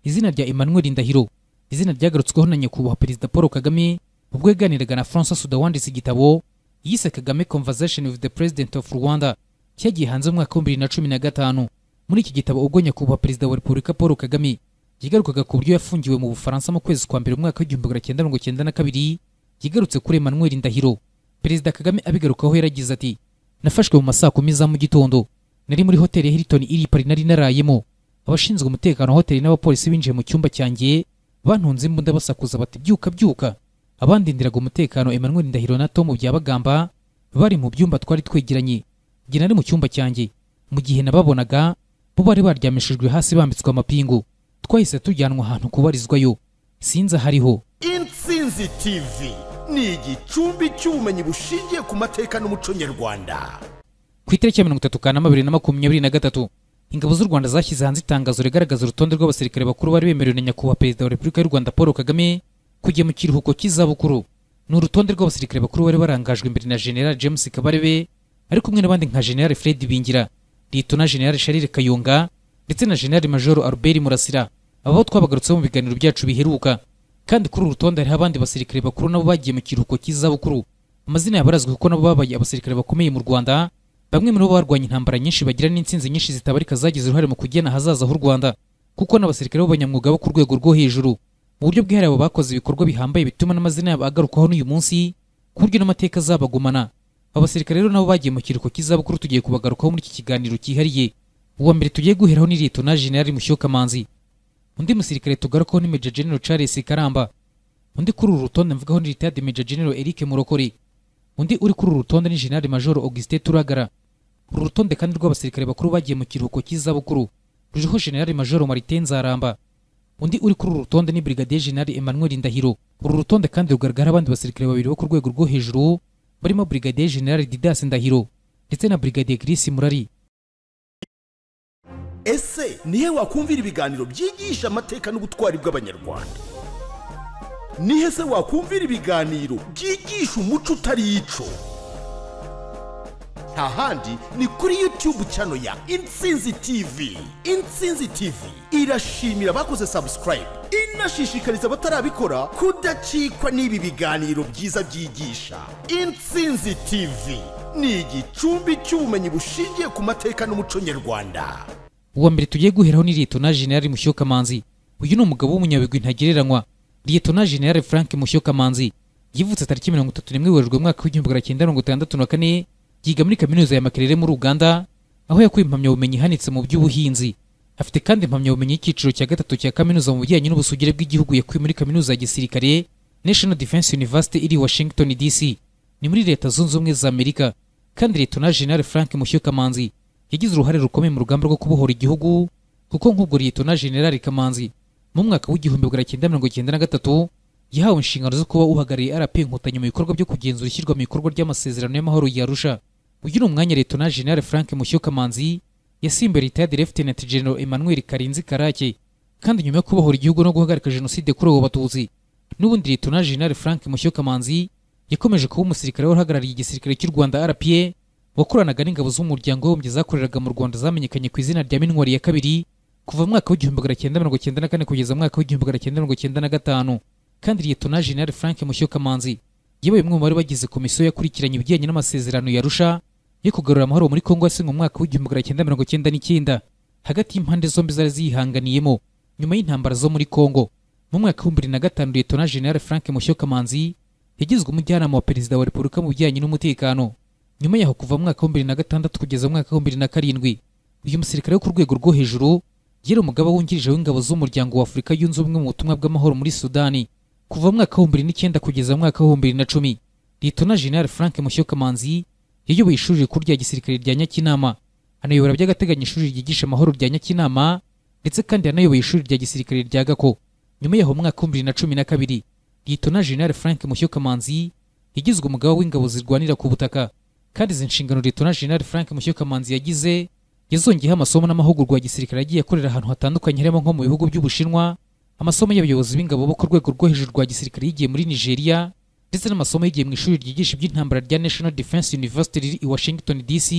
izina rya emmanuel ndahiro izina ryagarutsweho na nyakubahwa perezida paul kagame ubwo yaganiraga na francois suda wanditse igitabo yise kagame conversation with the president of rwanda cyagiye hanze mu mwaka w'ibiri na cumi na gatanu muri iki gitabo ubwo nyakubahwa perezida wa repubulika paul kagame yigarukaga ku buryo yafungiwe mu bufaransa mu kwezi kwa mbere umwaka w'igihumbi magana cyenda mirongo cyenda na kabiri yigarutse kuri emmanuel ndahiro perezida kagame abigarukaho yaragize ati nafashwe mu masaa kumi za mu gitondo nari muri hoteli ya hilton iri i pari nari narayemo abashinzwe umutekano wa hoteli n'abapolisi binjiye mu cyumba cyanjye bantunze imbunda basakuza bati byuka byuka abandindiraga umutekano emmanuel ndahiro na tom byabagamba bari mu byumba twari twegeranye njye nari mu cyumba cyanjye mu gihe nababonaga bo bari baryamishijwe hasi bambitswe amapingu twahise tujyanwa ahantu kubarizwayo sinzi ahariho intsinzi tv ni igicumbi cy'ubumenyi bushingiye ku mateka n'umuco nyarwanda ku itariki ya mirongo itatu kanama bibiri na makumyabiri na gatatu ingabo z'u rwanda zashyize hanze itangazo rigaragaza urutonde rw'abasirikare bakuru bari bemerewe na nyakubahwa perezida wa repubulika y'u rwanda paul kagame kujya mu kiruhuko cy'izabukuru ni urutonde rw'abasirikare bakuru bari barangajwe imbere na general james kabarebe ari kumwe n'abandi nka general fred bingira litona general charles kayonga ndetse na general major albert murasira aba bo twabagarutseho mu biganiro byacu biheruka kandi kuri uru rutonde hariho abandi basirikare bakuru nabo bagiye mu kiruhuko cy'izabukuru amazina yabo arazwi kuko nabo babaye abasirikare bakomeye mu rwanda bamwe muri bo barwanya intambara nyinshi bagira n'insinzi nyinshi zitabarika zagize uruhare mu kugena ahazaza h'u rwanda kuko n'abasirikare b'abanyamwuga bo ku rwego rwo hejuru mu buryo bwihariye abo bakoze ibikorwa bihambaye bituma n'amazina yabo agarukwaho n'uyu munsi ku buryo n'amateka azabagumana abasirikare rero nabo bagiye mu kiruhuko cy'izabukuru tugiye kubagarukaho muri iki kiganiro cyihariye uwa mbere tugiye guheraho ni litona generali mushyukamanzi undi musirikare tugarukaho ni Major General Charles Karamba undi kuri uru rutonde mvugaho ni Retired Major General Eric Murokori undi uri kuri uru rutonde ni General Major Augustin Turagara uru rutonde kandi rw'abasirikare bakuru bagiye mu kiruhuko cy'izabukuru ruriho General Major Martin Nzaramba undi uri kuri uru rutonde ni Brigadier General Emmanuel Ndahiro uru rutonde kandi rugaragara abandi basirikare babiri bo ku rwego rwo hejuru barimo Brigadier General Didas Ndahiro ndetse na Brigadier Chris Murari ese nihe wakumvira ibiganiro byigisha amateka n'ubutwari bw'abanyarwanda nihe se wakumvira ibiganiro byigisha umuco utari ico nta handi ni kuri youtube cyano ya intsinzi tv intsinzi tv irashimira abakoze subscribe inashishikariza abatarabikora kudacikwa n'ibi biganiro byiza byigisha intsinzi tv ni igicumbi cy'ubumenyi bushingiye ku mateka n'umuco nyarwanda uwa mbere tugiye guheraho ni liyetona generali mushyukamanzi uyu ni umugabo w'umunyabigwi ntagereranywa liyetona generali frank mushyukamanzi yivutse tariki mirongo itatu n'imwe werurwe mwaka w'igihumbi magana cyenda mirongo itandatu na kane yiga muri kaminuza ya makerere muri uganda aho yakuye impamyabumenyi ihanitse mu by'ubuhinzi afite kandi impamyabumenyi y'icyiciro cya gatatu cya kaminuza mu bijyanye n'ubusugire bw'igihugu yakuye muri kaminuza ya gisirikare national defense university iri washington dc ni muri leta zunze ubumwe za amerika kandi liyetona generali frank mushyukamanzi yagize uruhare rukomeye mu rugamba rwo kubohora igihugu kuko nk'ubwo liyetona generali kamanzi mu mwaka w'igihumbi magana cyenda mirongo cyenda na gatatu yahawe inshingano zo kuba uhagarariye rp inkotanyi mu bikorwa byo kugenzura ishyirwa mu bikorwa ry'amasezerano y'amahoro ya arusha uyu ni umwanya liyetona generali frank mushyukamanzi yasimbuye retired lieutenant general emmanuel karinzi karake kandi nyuma yo kubohora igihugu no guhagarika jenoside kuri abo batutsi n'ubundi liyetona generali frank mushyukamanzi yakomeje kuba umusirikare wari igisirikare cy'u rwanda rpa wakoranaga n'ingabo z'umuryango w'abibumbye zakoreraga mu rwanda zamenyekanye ku izina rya minwari ya kabiri kuva mu mwaka w'igihumbi magana cyenda mirongo cyenda na kane kugeza mu mwaka w'igihumbi magana cyenda mirongo cyenda na gatanu kandi liyetona jenali frank mushyukamanzi yabaye umwe mu bari bagize komisiyo yakurikiranye ibijyanye n'amasezerano yarusha yo kugarura amahoro muri kongo yasinywe mu mwaka w'igihumbi magana cyenda mirongo cyenda n'icyenda hagati y'impande zombi zari ziyihanganiyemo nyuma y'intambara zo muri kongo mu mwaka w'ibihumbi bibiri na gatanu liyetona jenali frank mushyukamanzi yagizwe umujyanama wa perezida wa repubulika mu bijyanye n'umutekano nyuma yaho kuva mu mwaka w'ibiri na gatandatu kugeza mu mwaka w'ibiri na karindwi uyu musirikare wo ku rwego rwo hejuru yari umugaba wungirije w'ingabo z'umuryango wa afurika yunze ubumwe mu butumwa bw'amahoro muri sudani kuva mu mwaka w'ibiri n'icyenda kugeza mu mwaka w'ibiri na cumi litona general frank mushyukamanzi yayoboye ishuri rikuru rya gisirikare rya nyakinama anayobora by'agateganyo ishuri ryigisha amahoro rya nyakinama ndetse kandi yanayoboye ishuri rya gisirikare rya gako nyuma yaho mu mwaka w'ibiri na cumi na kabiri litona general frank mushyukamanzi yagizwe umugaba w'ingabo zirwanira ku butaka kandi izi nshingano Liyetona Jenerali Frank Mushyukamanzi yagize yazongeyeho amasomo n'amahugurwa ya gisirikare agiye akorera ahantu hatandukanye harimo nko mu bihugu by'Ubushinwa amasomo y'abayobozi b'ingabo bo ku rwego rwo hejuru rwa gisirikare yigiye muri Nigeria ndetse n'amasomo yigiye mu ishuri ryigisha iby'intambara rya National Defense University riri i Washington DC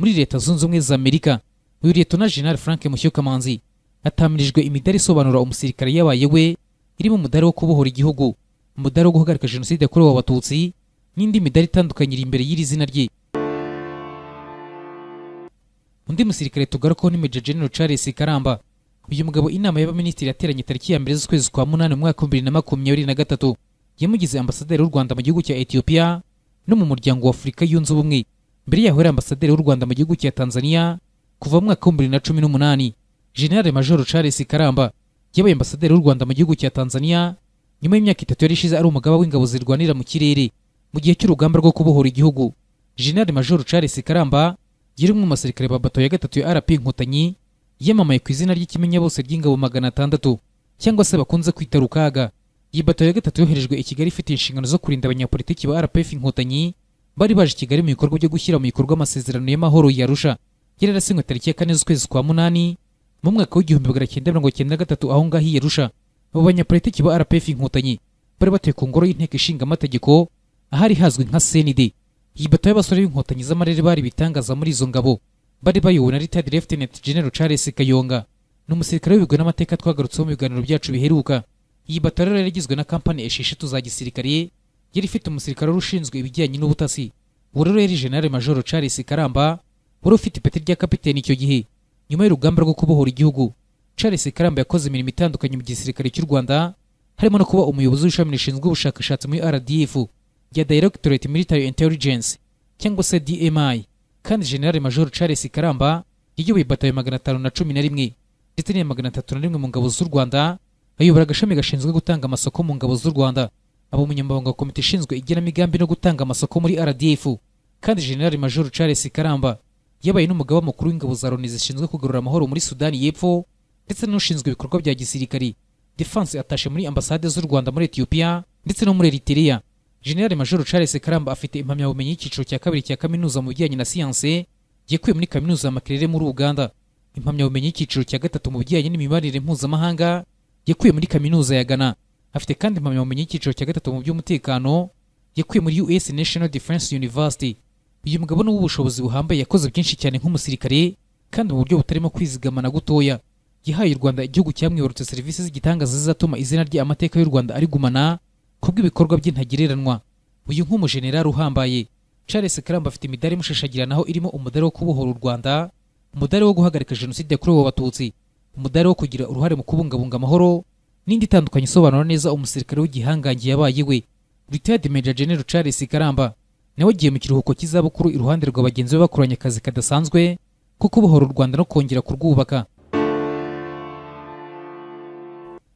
muri Leta Zunze Ubumwe za Amerika uyu Liyetona Jenerali Frank Mushyukamanzi hatamirijwe imidari isobanura umusirikare yabaye we irimo umudari wo kubohora igihugu umudari wo guhagarika jenoside yakorewe abatutsi n'indi midari itandukanye iri imbere y'iri zina rye undi musirikare tugarukaho ni Major General Charles Karamba uyu mugabo inama y'abaminisitiri yateranye tariki ya mbere z'ukwezi kwa munani mu mwaka w'ibiri na makumyabiri na gatatu yamugize ambasaderi w'u Rwanda mu gihugu cya Ethiopia no mu muryango wa Afurika yunze ubumwe mbere yaho yari ambasaderi w'u Rwanda mu gihugu cya Tanzania kuva mu mwaka w'ibiri na cumi n'umunani General Major Charles Karamba yabaye ambasaderi w'u Rwanda mu gihugu cya Tanzania nyuma y'imyaka itatu yari ishize ari umugaba w'ingabo zirwanira mu kirere mu gihe cy'urugamba rwo kubohora igihugu General Major Charles Karamba yari umwe mu basirikare ba bato ya gatatu ya RP Inkotanyi yamamaye ku izina ry'ikimenyabose ry'ingabo magana atandatu cyangwa se bakunze kwita rukaga iyi bato ya gatatu yoherejwe i Kigali ifite inshingano zo kurinda abanyapolitiki ba RPF Inkotanyi bari baje i Kigali mu bikorwa byo gushyira mu bikorwa amasezerano y'amahoro yarusha yari yarasinywe tariki ya kane z'ukwezi kwa munani mu mwaka w'igihumbi magana cyenda mirongo cyenda na gatatu aho ngaho i Yarusha abo banyapolitiki ba RPF Inkotanyi bari batuye ku ngoro y'inteko ishinga amategeko ahari hazwi nka CND iyi bato y'abasore b'inkotanyi z'amarere bari ibitangaza muri izo ngabo bari bayobowe na Retired Lieutenant General Charles Kayonga ni umusirikare w'ibigwi n'amateka twagarutseho mu biganiro byacu biheruka iyi bato rero yari igizwe na kampani esheshatu za gisirikare yari ifite umusirikare wari ushinzwe ibijyanye n'ubutasi uwo rero yari General Major Charles Karamba wari ufite ipeti rya kapiteni icyo gihe nyuma y'urugamba rwo kubohora igihugu Charles Karamba yakoze imirimo itandukanye mu gisirikare cy'u Rwanda harimo no kuba umuyobozi w'ishami rishinzwe ubushakashatsi muri RDF ya Directorate Military Intelligence cyangwa se DMI kandi General Major Charles Karamba yayoboye batayo magana atanu na cumi na rimwe ndetse n'iya magana atatu na rimwe mu ngabo z'u Rwanda ayobora agashami gashinzwe gutanga amasoko mu ngabo z'u Rwanda aba umunyamabanga wa komite ishinzwe igenamigambi no gutanga amasoko muri RDF kandi General Major Charles Karamba yabaye n'umugaba mukuru w'ingabo za Loni zishinzwe kugarura amahoro muri Sudani y'Epfo ndetse n'ushinzwe ibikorwa bya gisirikari Defense atashe muri ambasade z'u Rwanda muri Ethiopia ndetse no muri Eritrea General Major Charles Karamba afite impamyabumenyi y'icyiciro cya kabiri cya kaminuza mu bijyanye na siyanse yakuye muri kaminuza ya Makerere muri Uganda impamyabumenyi y'icyiciro cya gatatu mu bijyanye n'imibanire mpuzamahanga yakuye muri kaminuza ya Ghana afite kandi impamyabumenyi y'icyiciro cya gatatu mu by'umutekano yakuye muri US National Defense University uyu mugabo ni uw'ubushobozi buhambaye yakoze byinshi cyane nk'umusirikare kandi mu buryo butarimo kwizigama na gutoya yahaye u Rwanda igihugu cyamwibarutse serivisi z'igitangaza zizatuma izina rye amateka y'u Rwanda arigumana kubw'ibikorwa by'intagereranwa uyu nk'umujenerali uhambaye Charles Karamba afite imidari imushashagiranaho irimo umudari wo kubohora u Rwanda umudari wo guhagarika jenoside yakorewe abatutsi umudari wo kugira uruhare mu kubungabunga amahoro n'indi itandukanye isobanura neza umusirikare w'igihangange yabaye we Retired Major General Charles Karamba nawe agiye mu kiruhuko cy'izabukuru iruhande rwa bagenzi be bakoranye akazi kadasanzwe ko kubohora u Rwanda no kongera kurwubaka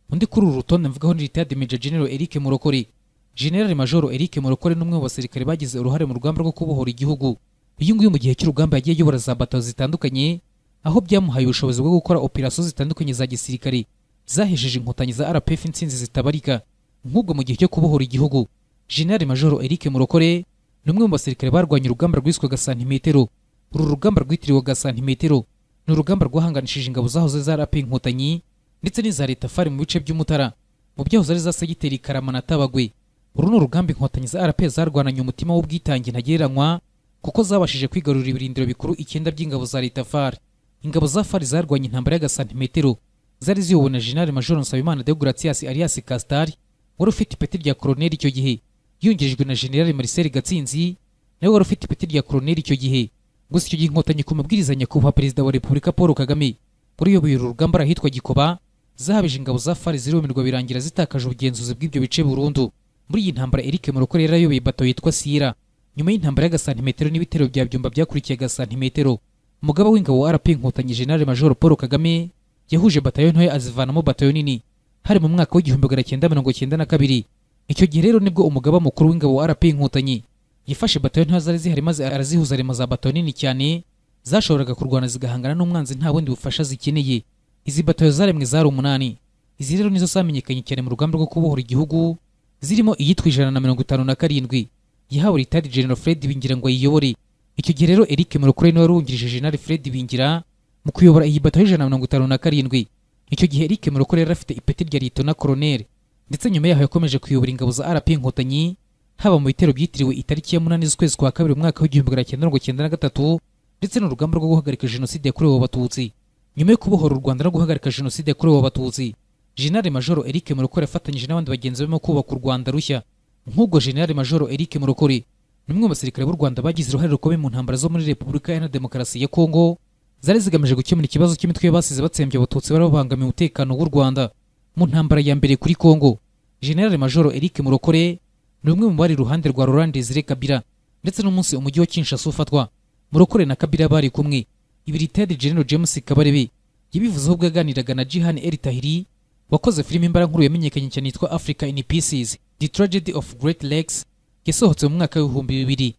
undi kuri uru rutonde mvugaho ni Retired Major General Eric Murokore General Major Eric Murokore ni umwe mu basirikare bagize uruhare mu rugamba rwo kubohora igihugu uyu nguyu mu gihe cy'urugamba yagiye ayobora za bato zitandukanye aho byamuhaye ubushobozi bwo gukora operasiyo zitandukanye za gisirikare zahejeje inkotanyi za RPF intsinzi zitabarika nk'ubwo mu gihe cyo kubohora igihugu General Major Eric Murokore ni umwe mu basirikare barwanya urugamba rwiswe gasantimetero uru rugamba rwitiriwe gasantimetero ni urugamba rwahanganishije ingabo zahoze za RP inkotanyi ndetse n'iza leta fari mu bice by'umutara mu byahoze ari za segiteri karama na tabagwe uru ni urugamba inkotanyi za rp zarwananye umutima w'ubwitange ntagereranywa kuko zabashije kwigarurira ibirindiro bikuru icyenda by'ingabo za leta fari ingabo za fari zarwanye intambara y'agasantimetero zari ziyobowe na jenali majoro nsabimana de gratias arias castari wari ufite ipeti rya koroneli icyo gihe yungirijwe na generali marcel gatsinzi nawe wari ufite ipeti rya koroneli icyo gihe gusa icyo gihe inkotanyi ku mabwiriza nyakubahwa perezida wa repubulika paul kagame wari uyoboye uru rugamba arahitwa gikoba zahabije ingabo za fari zirumirwa birangira zitakaje ubugenzuzi bw'ibyo bice burundu muri iyi ntambara Eric Murokore yari ayoboye bato yitwa Sira nyuma y'intambara y'agasantimetero n'ibitero bya byumba byakurikiye agasantimetero umugaba w'ingabo wa RP Inkotanyi General Major Paul Kagame yahuje batayo ntoya azivanamo batayo nini hari mu mwaka w'igihumbi magana cyenda mirongo cyenda na kabiri icyo gihe rero nibwo umugaba mukuru w'ingabo wa RP Inkotanyi yafashe batayo ntoya zari zihari maze arazihuza arema za bato nini cyane zashoboraga kurwana zigahangana n'umwanzi nta bundi bufasha zikeneye izi batayo zaremwe zari umunani izi rero nizo zamenyekanye cyane mu rugamba rwo kubohora igihugu zirimo iyitwa ijana na mirongo itanu na karindwi yahawe ritari General Fred Bingira ngo ayiyobore icyo gihe rero Eric Murokore niwe warungirije General Fred Bingira mu kuyobora iyi batayo y'ijana na mirongo itanu na karindwi icyo gihe Eric Murokore yari afite ipeti rya Lieutenant Colonel ndetse nyuma yaho yakomeje kuyobora ingabo za RP Inkotanyi haba mu bitero byitiriwe itariki ya munani z'ukwezi kwa kabiri umwaka w'igihumbi magana cyenda mirongo cyenda na gatatu ndetse n'urugamba rwo guhagarika jenoside yakorewe abatutsi nyuma yo kubohora u rwanda no guhagarika jenoside yakorewe abatutsi jenerali majoro eric murokore afatanyije n'abandi bagenzi barimo kubaka u rwanda rushya nk'ubwo jenerali majoro eric murokore ni umwe mu basirikare b'u rwanda bagize uruhare rukomeye mu ntambara zo muri repubulika iharanira demokarasi ya kongo zari zigamije gukemura ikibazo cy'imitwe y'abasize batsembye abatutsi bari babangamiye umutekano w'u rwanda mu ntambara ya mbere kuri kongo jenerali majoro eric murokore ni umwe mu bari iruhande rwa Laurent Desire Kabila ndetse n'umunsi umujyi wa Kinshasa ufatwa Murokore na Kabila bari kumwe ibi Ltd General James Kabarebe yabivuzeho ubwo yaganiraga na Jihan El Tahiri wakoze filime imbaraga nkuru yamenyekanye cyane yitwa Africa in Pieces The Tragedy of Great Lakes yasohotse mu mwaka w'ibihumbi bibiri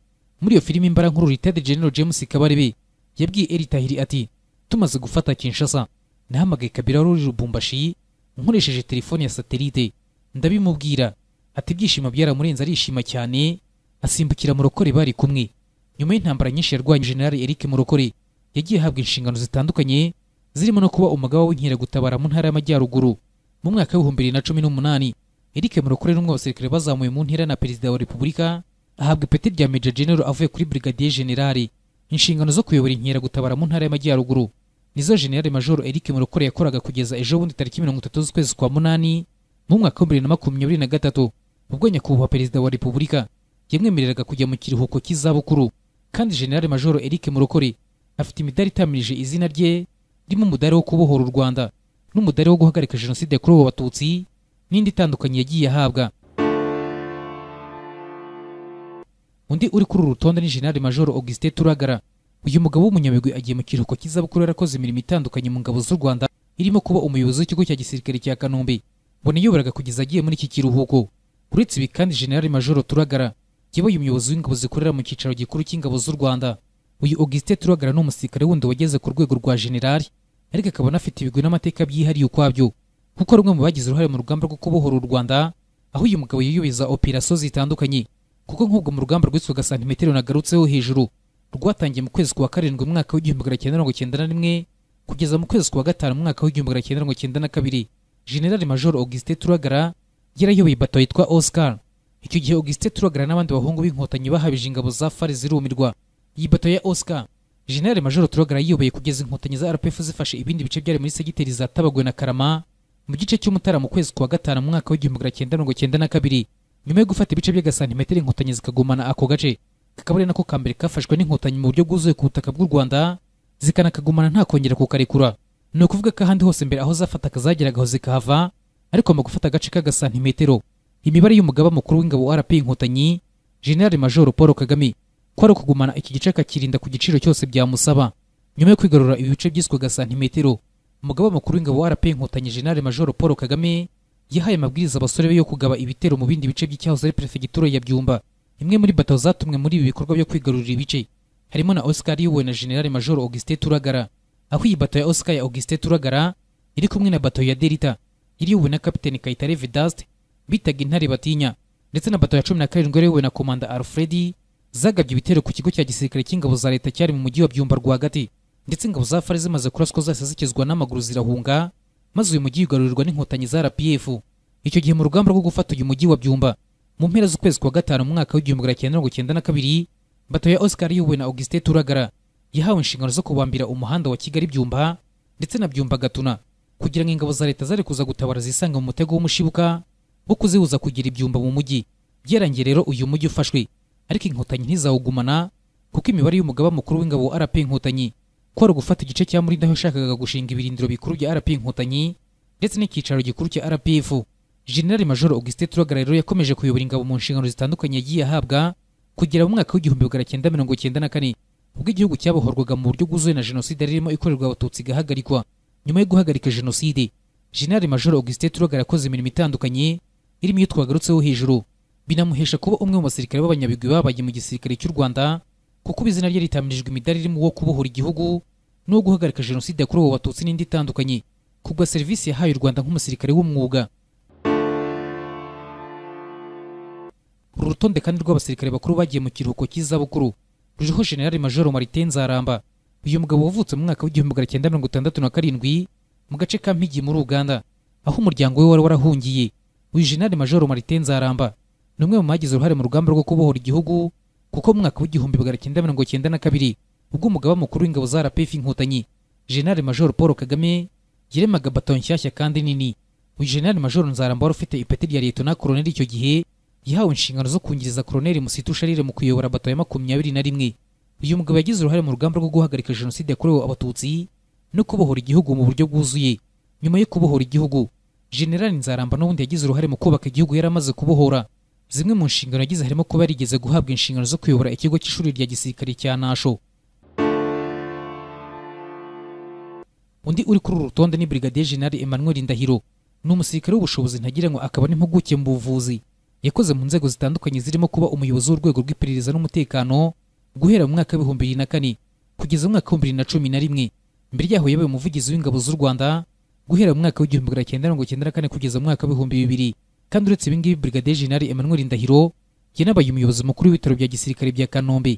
muri iyo filime imbaraga nkuru Ltd General James Kabarebe yabwiye El Tahiri ati tumaze gufata Kinshasa nahamagaye Kabila wari uri Lubumbashi nkoresheje telefone ya satelite ndabimubwira ati ibyishimo byaramurenze arishima cyane asimbukira murokore bari kumwe nyuma y'intambara nyinshi yarwanye jenerali eric murokore yagiye ahabwa inshingano zitandukanye zirimo no kuba umugaba w'inkeragutabara mu ntara y'amajyaruguru mu mwaka w'ibihumbi bibiri na cumi n'umunani eric murokore n'umwe abasirikare bazamuwe mu ntera na perezida wa repubulika ahabwa ipeti rya meja genero avuye kuri brigadier generale inshingano zo kuyobora inkeragutabara mu ntara y'amajyaruguru nizo generale majoro eric murokore yakoraga kugeza ejo bundi tariki mirongo itatu z'ukwezi kwa munani mu mwaka w'ibihumbi bibiri na makumyabiri na gatatu ubwo nyakubahwa perezida wa repubulika yamwemereraga kujya mu kiruhuko cy'izabukuru kandi jenerali majoro eric murokore afite imidari itamirije izina rye ririmo umudari wo kubohora u rwanda n'umudari wo guhagarika jenoside yakorewe abatutsi n'indi itandukanye yagiye ahabwa undi uri kuri uru rutonde ni jenerali majoro augustin turagara uyu mugabo w'umunyamigwi agiye mu kiruhuko cy'izabukuru yarakoze imirimo itandukanye mu ngabo z'u rwanda irimo kuba umuyobozi w'ikigo cya gisirikare cya kanombe mbona yoberaga kugeza agiye muri iki kiruhuko uretse ibi kandi jenerali majoro turagara yabaye umuyobozi w'ingabo zikorera mu cyicaro gikuru cy'ingabo z'u rwanda uyu augustin turagara ni umusirikare wundi wageze ku rwego rwa jenerali ariko akaba anafite ibigwi n'amateka byihariye ukwabyo kuko ari umwe mu bagize uruhare mu rugamba rwo kubohora u rwanda aho uyu mugabo yiyubeza operasiyo zitandukanye kuko nk'ubwo mu rugamba rwitwaga santimetero nagarutseho hejuru rwatangiye mu kwezi kwa karindwi mu mwaka w'igihumbi magana cyenda mirongo cyenda na rimwe kugeza mu kwezi kwa gatanu mu mwaka w'igihumbi magana cyenda mirongo cyenda na kabiri jenerali majoro augustin turagara yarayoboye bato yitwa Oscar icyo gihe Augustin Turagara n'abandi bahungu b'inkotanyi bahabije ingabo za FARC zirumirwa iyi bato ya Oscar General Major Turagara yiyoboye kugeza inkotanyi za RPF zifashe ibindi bice byari muri segiteri za Tabagwe na Karama mu gice cy'umutara mu kwezi kwa gatanu mu mwaka w'igihumbi magana cyenda mirongo cyenda na kabiri nyuma yo gufata ibice by'agasantimetero inkotanyi zikagumana ako gace kakaba ari nako ka mbere kafashwe n'inkotanyi mu buryo bwuzuye ku butaka bw'u Rwanda zikanakagumana nta kongera kukarekura ni ukuvuga ko ahandi hose mbere aho zafataga zageragaho zikahava ariko mu gufata agace k'agasantimetero imibare y'umugaba mukuru w'ingabo rp inkotanyi generali majoro paul kagame ko ari ukugumana iki gice akakirinda ku giciro cyose byamusaba nyuma yo kwigarura ibi bice byiswaga santimetero umugaba mukuru w'ingabo rp inkotanyi generali majoro paul kagame yahaye amabwiriza abasore be yo kugaba ibitero mu bindi bice by'icyahoze ari perefegitura ya byumba imwe muri bato zatumwe muri ibi bikorwa byo kwigarurira ibice harimo na oscar iyobowe na generali majoro augustin turagara aho iyi bato ya oscar ya augustin turagara iri kumwe na bato ya delita iriwe na kapiteni Kayitare Vedaste bitaga intare batinya ndetse na bato ya cumi na karindwi yariwe na komanda Alfred zagabye ibitero ku kigo cya gisirikare cy'ingabo za leta cyari mu mujyi wa Byumba rwagati ndetse ingabo za FARC zimaze kuraswa zose zikizwa n'amaguru zirahunga maze uyu mujyi ugarurirwa n'inkotanyi za RPF icyo gihe mu rugamba rwo gufata uyu mujyi wa Byumba mu mpera z'ukwezi kwa gatanu mu mwaka w'igihumbi magana cyenda mirongo cyenda na kabiri bato ya Oscar yiwe na Augustin Turagara yahawe inshingano zo kubambira umuhanda wa Kigali Byumba ndetse na Byumba Gatuna kugira ngo ingabo za leta zari kuza gutabara zisanga mu mutego w'umushibuka wo kuzibuza kugira ibyumba mu mujyi byarangiye rero uyu mujyi ufashwe ariko inkotanyi ntizawugumana kuko imibare y'umugaba mukuru w'ingabo wa RP inkotanyi ko ari gufata igice cya Murinda aho yashakaga gushinga ibirindiro bikuru bya RP inkotanyi ndetse n'icyicaro gikuru cya RPF General Major Augustin Turagara rero yakomeje kuyobora ingabo mu nshingano zitandukanye yagiye ahabwa kugera mu mwaka w'igihumbi magana cyenda mirongo cyenda na kane ubwo igihugu cyabohorwaga mu buryo bwuzuye na jenoside ririmo ikorerwa abatutsi igahagarikwa nyuma yo guhagarika jenoside jenerali major augustin turagara yakoze imirimo itandukanye irimo iyo twagarutseho hejuru binamuhesha kuba umwe mu basirikare b'abanyabigwi babaye mu gisirikare cy'u rwanda kuko izina rye ritamirijwe imidari irimo uwo kubohora igihugu n'uwo guhagarika jenoside yakorewe abatutsi n'indi itandukanye kugwa serivisi yahaye u rwanda nk'umusirikare w'umwuga uru rutonde kandi rw'abasirikare bakuru bagiye mu kiruhuko cy'izabukuru ruriho jenerali major maritin nzaramba uyu mugabo wavutse mu mwaka w'igihumbi magana cyenda mirongo itandatu na karindwi mu gace ka mpigi muri uganda aho umuryango we wari warahungiye uyu jenali majoro marite nzaramba ni umwe mu bagize uruhare mu rugamba rwo kubohora igihugu kuko mu mwaka w'igihumbi magana cyenda mirongo cyenda na kabiri ubwo umugaba mukuru w'ingabo za rpf inkotanyi generale major paul kagame yaremaga bato nshyashya kandi nini uyu generale major nzaramba wari ufite ipeti rya liyetona koroneli icyo gihe yahawe inshingano zo kungiriza koroneli musitu sharire mu kuyobora bato ya makumyabiri na rimwe uyu mugabo yagize uruhare mu rugamba rwo guhagarika jenoside yakorewe abatutsi no kubohora igihugu mu buryo bwuzuye nyuma yo kubohora igihugu generali nzaramba n'ubundi yagize uruhare mu kubaka igihugu yari amaze kubohora zimwe mu nshingano yagize harimo kuba yarigeze guhabwa inshingano zo kuyobora ikigo cy'ishuri rya gisirikare cya nasho undi uri kuri uru rutonde ni brigadier general emmanuel ndahiro ni umusirikare w'ubushobozi ntagira ngo akaba n'impuguke mu buvuzi yakoze mu nzego zitandukanye zirimo kuba umuyobozi w'urwego rw'iperereza n'umutekano guhera mu mwaka w'ibihumbi bibiri na kane kugeza mu mwaka w'ibihumbi bibiri na cumi na rimwe mbere yaho yabaye umuvugizi w'ingabo z'u rwanda guhera mu mwaka w'igihumbi magana cyenda mirongo icyenda na kane kugeza mu mwaka w'ibihumbi bibiri kandi uretse ibi ngibi brigadier general emmanuel ndahiro yanabaye umuyobozi mukuru w'ibitaro bya gisirikare bya kanombe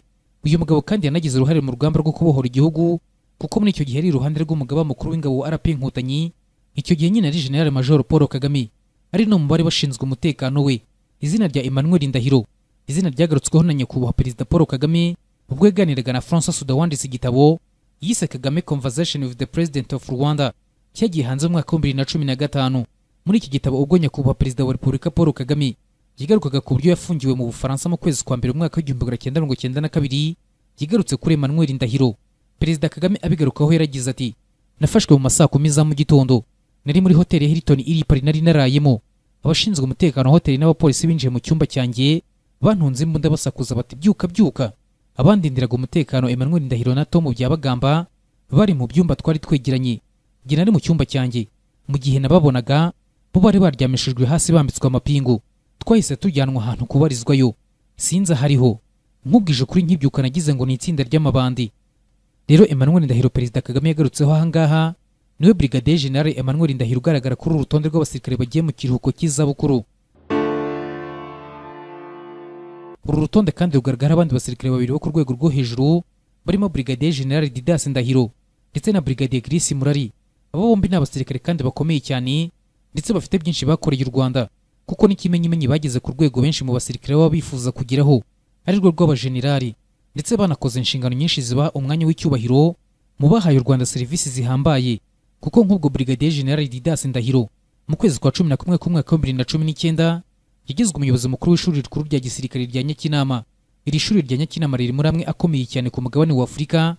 uyu mugabo kandi yanagize uruhare mu rugamba rwo kubohora igihugu kuko muri icyo gihe ari iruhande rw'umugaba mukuru w'ingabo wa rp inkotanyi icyo gihe nyine ari general major paul kagame ari no mu bari bashinzwe umutekano we izina rya emmanuel ndahiro izina ryagarutsweho na nyakubahwa perezida paul kagame ubwo yaganiraga na francois suda wanditse igitabo yise kagame conversation with the president of rwanda cyagiye hanze mu mwaka w'ibihumbi bibiri na cumi na gatanu muri iki gitabo ubwo nyakubahwa perezida wa repubulika paul kagame yagarukaga ku buryo yafungiwe mu bufaransa mu kwezi kwa mbere umwaka w'igihumbi magana cyenda mirongo cyenda na kabiri yagarutse kuri emmanuel ndahiro perezida kagame abigarukaho yaragize ati nafashwe mu masaa kumi za mu gitondo nari muri hoteli ya hilton iri i pari nari narayemo abashinzwe umutekano wa hoteli n'abapolisi binjiye mu cyumba cyanjye bantunze imbunda basakuza bati byuka byuka abandindiraga umutekano emmanuel ndahiro na tom byabagamba bari mu byumba twari twegeranye njye nari mu cyumba cyanjye mu gihe nababonaga bo bari baryamishijwe hasi bambitswe amapingu twahise tujyanwa ahantu kubarizwayo sinzi ahariho nkubwije kuri nkibyuka nagize ngo ni itsinda ry'amabandi rero emmanuel ndahiro perezida kagame yagarutseho ahangaha niwe brigadier general emmanuel ndahiro ugaragara kuri uru rutonde rw'abasirikare bagiye mu kiruhuko cy'izabukuru uru rutonde kandi rugaragara abandi basirikare babiri bo ku rwego rwo hejuru barimo brigadier general didas ndahiro ndetse na brigadier Grace murari aba bombi ni abasirikare kandi bakomeye cyane ndetse bafite byinshi bakoreye u Rwanda kuko n'ikimenyimenyi bageze ku rwego benshi mu basirikare baba bifuza kugeraho ari rwo rw'abajenerali ndetse banakoze inshingano nyinshi zibaha umwanya w'icyubahiro mu bahaye u Rwanda serivisi zihambaye kuko nk'ubwo brigadier general Didas Ndahiro mu kwezi kwa cumi na kumwe k'umwaka wa bibiri na cumi n'icyenda yagizwe umuyobozi mukuru w'ishuri rikuru rya gisirikare rya Nyakinama iri shuri rya Nyakinama riri muri amwe akomeye cyane ku mugabane wa Afurika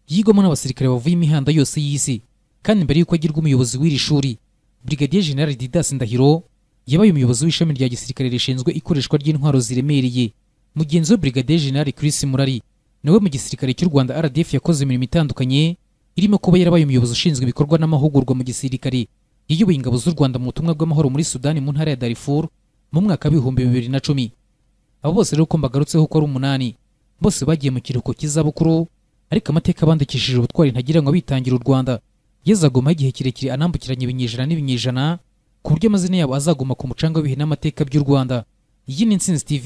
yigwamo n'abasirikare bavuye imihanda yose y'isi kandi mbere y'uko agirwa umuyobozi w'iri shuri brigadier general didas ndahiro yabaye umuyobozi w'ishami rya gisirikare rishinzwe ikoreshwa ry'intwaro ziremereye mugenzi we brigadier general chris murari nawe mu gisirikare cy'u rwanda rdf yakoze imirimo itandukanye irimo kuba yarabaye umuyobozi ushinzwe ibikorwa n'amahugurwa mu gisirikare yiyoboye ingabo z'u rwanda mu butumwa bw'amahoro muri sudani mu ntara ya darifur mu mwaka w'ibihumbi bibiri na cumi abo bose rero ko mbagarutseho ko ari umunani bose bagiye mu kiruhuko cy'izabukuru ariko amateka bandikishije ubutwari ntagira ngo bitangira u rwanda yezagumaho igihe kirekire anambukiranya ibinyejana n'ibinyejana ku buryo amazina yabo azaguma ku mucanga w'ibihe n'amateka by'u rwanda iyi ni intsinzi tv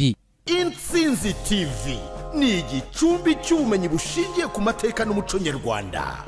intsinzi tv ni igicumbi cy'ubumenyi bushingiye ku mateka n'umuco nyarwanda